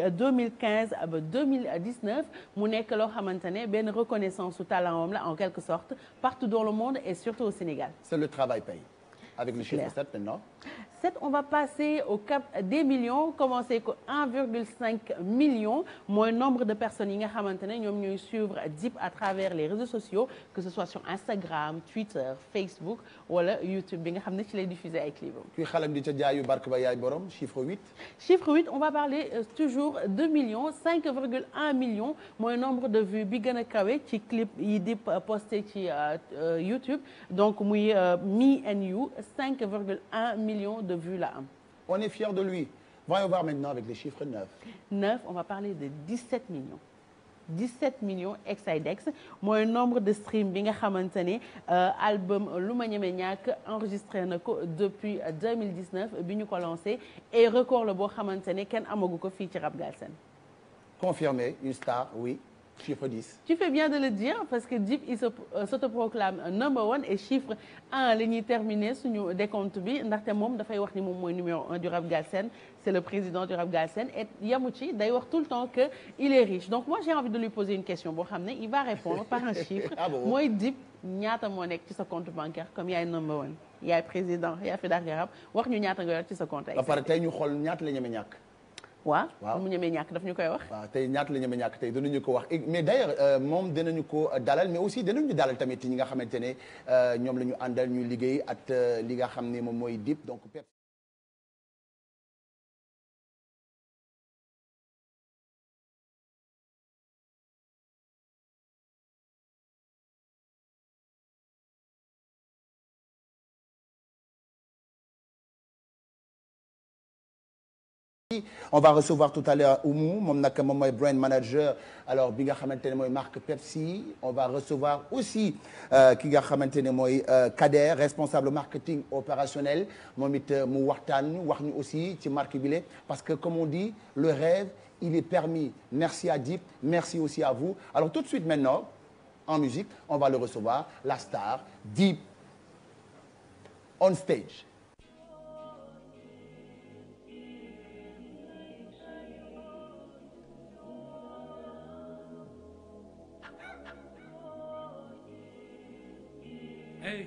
2015 ba 2019 mu nekk loo xamante ne benn reconnaissance su talent am la en quelque sorte partout dans le monde et surtout au Sénégal. C'est le travail paye. Avec le chiffre Clair. 7 maintenant. 7 on va passer au cap des millions commencer ko 1,5 million mooy nombre de personnes yi nga xamante ne ñoom ñooy suivre Dip à travers les réseaux sociaux que ce soit sur Instagram Twitter Facebook wala YouTube bi nga xam ne ci lay diffuser ay clips kuy xalam di ca jaayu barke ba yaay borom chiffre 8. chiffre 8 on va parler euh, toujours de millions 5,1 millions mooy nombre de vues bi gën a kawe ci clip yi Dip posté ci euh, euh, YouTube donc muy euh, Me and You 5,1 millions de vues la am. On est fiers de lui. Voyons voir maintenant avec les chiffres 9. 9 on va parler de 17 millions 17 millions exidex mooy nombre de stream bi nga xamante ne euh, album lu ma ñeme ñàkk enregistré na ko depuis 2019 bi ñu ko lancé et record la boo xamante ne kenn amagu ko fii ci Rap Galsen Confirmé, une star, oui. Chiffre 10. Tu fais bien de le dire parce que Dip il se euh, s'autoproclame number one et chiffre un la ñuy terminer suñu décompte bi ndaxte moom dafay wax ni moom mooy numéro un du Rap Galsen c'est le président du Rap Galsen et yamu ci day wax tout le temps que il est riche donc moi j'ai envie de lui poser une question boo xam ne il va répondre par un chiffre Ah bon mooy Dip ñaata moo nekk ci sa compte bancaire comme yaay number one yaay président yaa fi daal rap wax ñu ñaata nga yor ci sa compte ba pare tey ñu xool ñaata la ñeme ñàkk. waaw Waaw. mu ñemee ñàkk daf ñu koy wax waaw tey ñaata la ñeme ñàkk tey dinañu ko wax mais d'ailleurs euh, moom dinañu ko dalal mais aussi dinañu dalal tamit ñi nga xamante ne euh, ñoom la ñu àndal ñu liggéey ak euh, li nga xam ne moom mooy Dip donc. Pep- on va recevoir tout à l'heure Oumou moom nag moom mooy brand manager alors bi nga xamante ne mooy marque Pepsi on va recevoir aussi euh, ki nga xamante ne mooy euh, Kader responsable marketing opérationnel moom it euh, mu waxtaan wax ñu aussi ci marque bi la parce que comme on dit le rêve il est permis merci à Dip merci aussi à vous alors tout de suite maintenant en musique on va le recevoir la star Dip on stage Hey.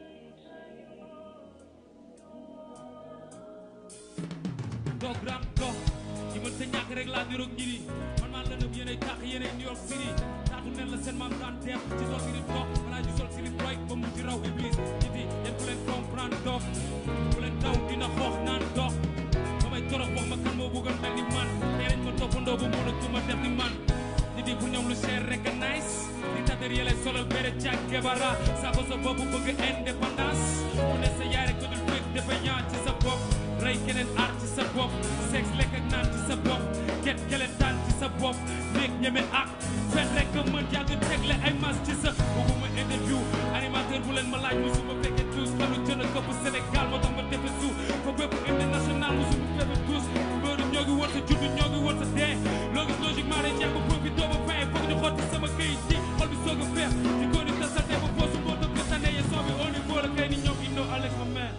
doog ram dox ñi mën sa ñàkk rek laa niroog ñi ni man maa la nëb yéenay tax yéenay New York City taatu nen la seen maam daan def ci sol sirip dox balaa ñu sol sirip roy ba mu ci raw iblis ñi di yéen ku leen comprendre dox ku leen daw dina xoox naan dox ba may torox wax ma kan moo bëggoon mel ni man nee nañ ma toppandoo ba mën a tuma def ni man ñi di pour ñoom lu cher rek a nice di tater yële solal bere càkk gebara saako sa bopp bëgg indépendance mu ne sa yaay rek ko dul fekk dafa ñaan ci sa bopp rey keneen aar ci sa bopp sex lekk ak naan ci sa bopp get kelentaan ci sa bopp néeg ñeme ak fen rek nga mën yàgg tegle ay mas ci sa bëgguma interview animateur bu leen ma laaj musuma fekke tous kanu jën a këpp Sénégal moo tax ma defe suuf fa bépp international musuma fekke tous mbëru ñoo ngi woon sa juddu ñoo ngi woon sa dee loo gis logiquement day jeex ba profité ba fin foog ñu xotti sama këyit yi xol bi soog a feex di ko ni tasate ba poosu moo tax nga tane ye son bi au niveau la kay ni ñoom Indo Alex ma mère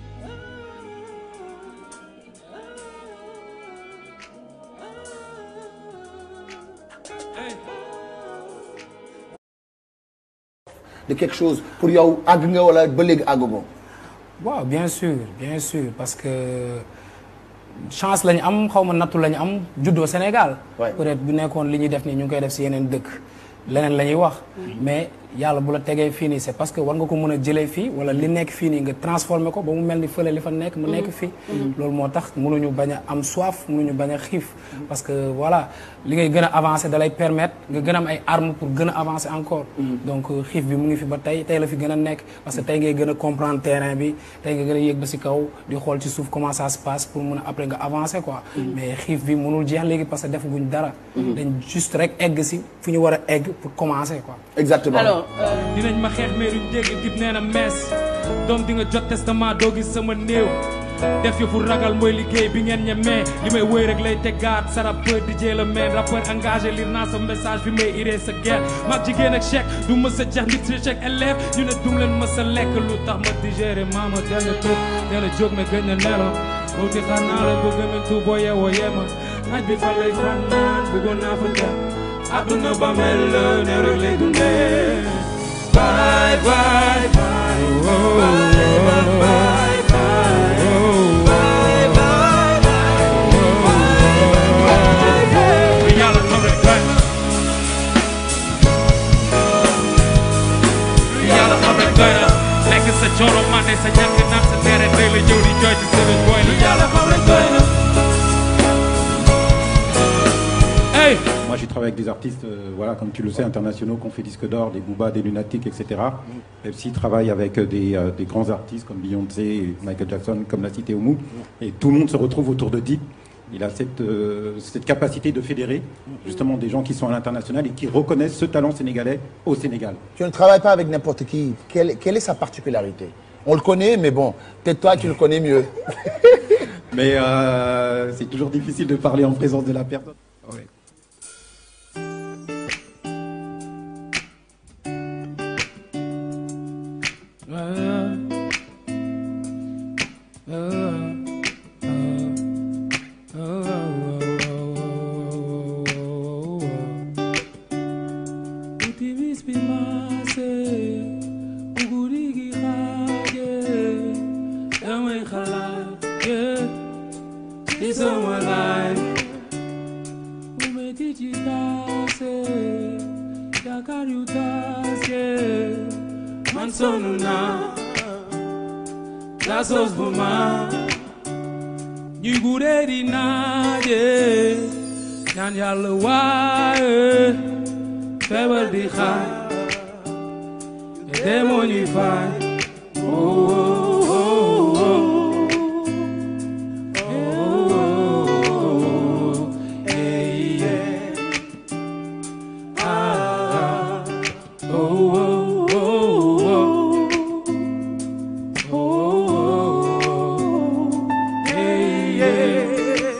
Hey. de quelque chose pour yow àgg nga wala ba léegi àggagoo waaw bien sûr bien sûr parce que chance lañu am xaw ma nattu lañu am juddoo Sénégal. Ouais. peut-être bu nekkoon li ñuy def nii ñu ngi koy def si yeneen dëkk leneen la ñuy wax. mais yàlla bu la tegee fii nii c'est parce que war nga ko mën a jëlee fii wala li nekk fii nii nga transformer ko ba mu mel ni fële li fa nekk mu nekk fii. loolu moo tax mënuñu bañ a am soif mënuñu bañ a xiif. parce que voilà li ngay gën a avancer da lay permettre nga gën a am ay armes pour gën a avancer encore. donc euh, xiif bi mu ngi fi ba tey tey la fi gën a nekk parce que tey ngay gën a comprendre terrain bi tey nga gën a yéeg ba si kaw di xool ci suuf comment ça se passe pour mun a après nga avancer quoi. mais xiif bi mënul jeex léegi parce que defaguñ dara. dañ juste rek egg si fu ñu war a egg pour commencer quoi. exactement alors euh, dinañ ma xeex mais duñ dégg dib nee na mees doom di nga jot testament doo gis sama néew def yëfu ragal mooy liggéey bi ngeen ñemee li may wëy rek lay tegaat sa rappeur DJ la meen rappeur engagé lire naa sa message bi may iree sa guerre mag jigéen ak chèque du mës a jeex nit si chèque élève ñu ne dum leen mës a lekk lu tax ma digéré maama teel na tëb teel a jóg mais gëj na nelaw booti xanaa la bëgg min tu boo yeewoo yema naaj bi fa lay fanaan bëggoon naa fa dem àdduna ba mel la ne rek lay dundee bye bye bye bye bye bye yàlla xam rek doy na yàlla xam rek doy na lekk sa coro mande sa ñàkk naan sa tere tey la ñëw di jooy ci sëriñ booy lu yàlla xam rek doy na hey Moi, j'ai travaillé avec des artistes, euh, voilà, comme tu le sais, internationaux, qui ont fait disque d'or, des Booba, des Lunatiques, etc. Pepsi travaille avec euh, des, euh, des grands artistes comme Beyoncé, et Michael Jackson, comme l'a cité Oumou. Et tout le monde se retrouve autour de Deep. Il a cette, euh, cette capacité de fédérer justement des gens qui sont à l'international et qui reconnaissent ce talent sénégalais au Sénégal. Tu ne travailles pas avec n'importe qui. Quelle, quelle est sa particularité On le connaît, mais bon, peut-être toi, tu le connais mieux. Mais euh, c'est toujours difficile de parler en présence de la personne. Ouais. Utimis bi maase uguri gi xaaje damay xalaat ye ci sama laay bu metti ci taase yaakaar yu taas ye man sonn naa la sos bu ma ñuy gudee di naaje ñaan yàlla waaye feebar di xaar demoo ñuy faay oh, oh, oh, oh. Oh, oh, hey, yeah. Ah, oh, oh, oh, oh. Oh, hey, yeah.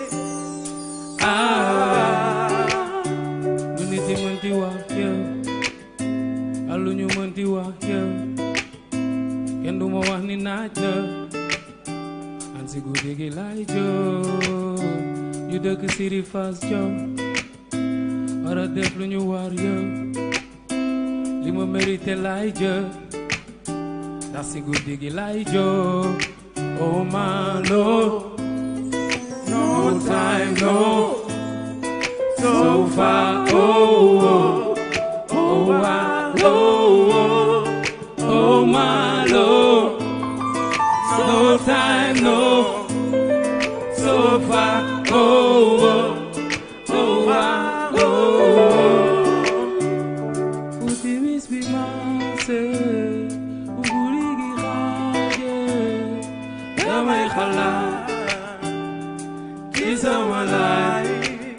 Ah, lu nit yi mënti wax yow ak lu ñu mënti wax yow kenn du ma wax ni naaj na an si guddi gi laay jóg ñu dëkk siri fas jow war a def lu ñu war yow li ma mérité laay jël ndax si guddi gi laay jóg oh my lord no time no so far. Oh, oh, oh, my Lord, oh, my Lord. No time, no, so far. Oh, oh, oh, my Lord. Utimis bi maase, uguri gi xaaje, damay xalaat ci sama laay.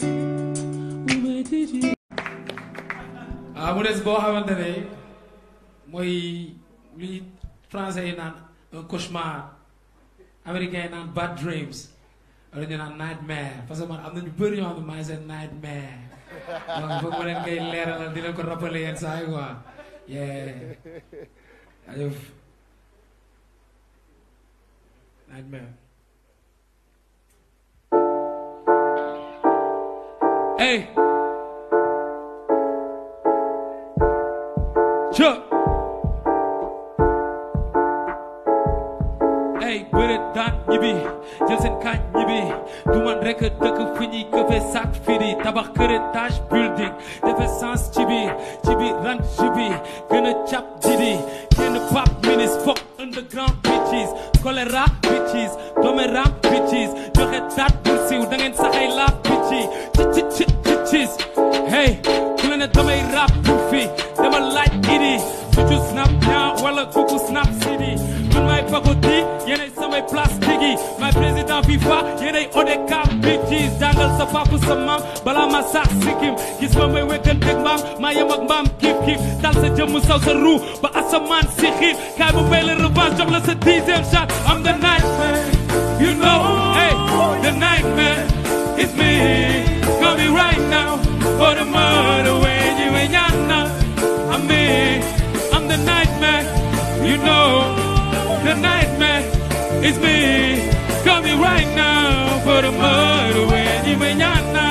ah mu des boo xamante ne mooy li français yi naan un cauchemar américain yi naan bad dreams wala ñu naan nightmare parce que man am na ñu bëri ñoo xam ne maa ngi seen nightmare donc foog ma leen koy leeralal di leen ko rappeler yenn saa yi quoi yeah ayëf nightmare Hey. Chuck. Hey, bëre daan ñibbi jël seen kaaj ñibbi du man rek a dëkk fi ñuy këfe sac firi tabax kër étage building defe sens ci biir ci biir rang ci biir gën a cap didi kenn pap minis fok underground bitches choléra bitches doméram bitches joxe daat bur siiw da ngeen saxay laaf bitchi ci ci ci ci cis hey ku la ne damay rap pour fi dama laaj idi suju snap ñaa wala kuku snap sidi man may pagoti yéenay samay plastique yi may président FIFA yéenay ODCAV bitches jàngal sa papa sa maam balaa ma sax sikkim gis ma may wekkanteeg mbaam maa yem ak mbaam kiif kiif dal sa jëmm saw sa ruu ba asamaan si xiif kaay bu bay la revanche jox la sa dixième shot am the nightmare you know hey the nightmare is me call me right now for the murder when you ain't yana I'm me I'm the nightmare you know the nightmare is me call me right now for the murder when you ain't yana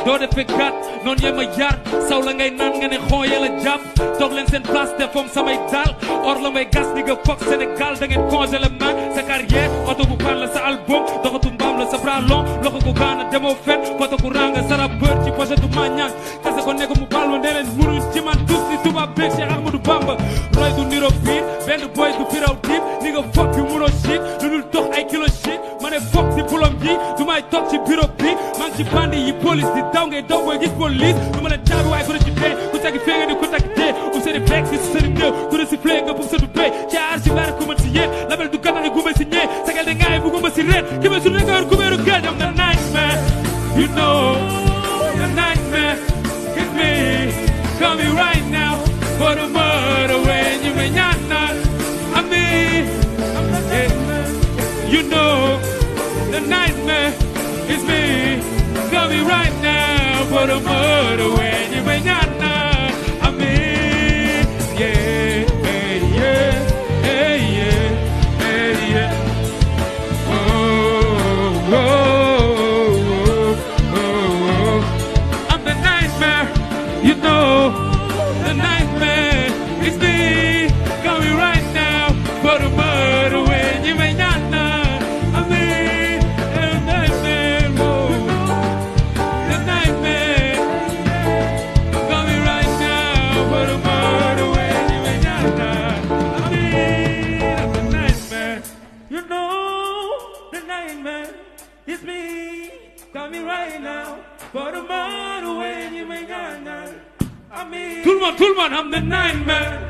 doo defee gàtt noonu yee ma yar saw la ngay naan nga ne xoo yee la jàpp toog leen seen place te foom samay daal or la may gas ni nga foog Sénégal da ngeen congelé man sa carrière oto bu pan la sa album doxatu mbaam la sa bras long loxo ko gaana demoo fen foto ku ranga sara bër ci pochette ma ñaan kase ko nekk mu baal ma ne leen munuñ ci man tous ni tubaab beeg Cheikh Ahmadou Bamba roy du niro biir benn boy du firaw diib ni nga foog yu munoo shit lu dul dox ay kilo shit ma ne foog si bulom yi du may toog ci bureau bi maa ngi ci bandi yi police di daw ngay daw booy gis police du ma leen caabi waaye ku ne ci dee ku tagi fee nga di ku tagi dee um seeni beeg si seeni néew ku ne si flee nga bugg sa du béy ci aar si baara ku mën si yéen label du ganax gumba si ñee sagal de ngaay bugguma si reet ki ma su ne nga yor kubéeru géej am na nightmare you know the nightmare is me call me right now for the murder when you may not not I'm me I'm the nightmare you know the nightmare is me call me right now for the murder when you may not not I'm me yeah yeah yeah yeah yeah yeah oh, oh, oh, oh. I'm the nightmare, you know. The nightmare is me. Call me right now for the murder when you may not know. I'm me, the nightmare, oh. The nightmare. Call me right now for the murder when you may not know. I'm me, the nightmare. You know the nightmare is me. Call me right now for the murder when you may not know. I'm me. Tout le monde, tout le monde, I'm the nightmare.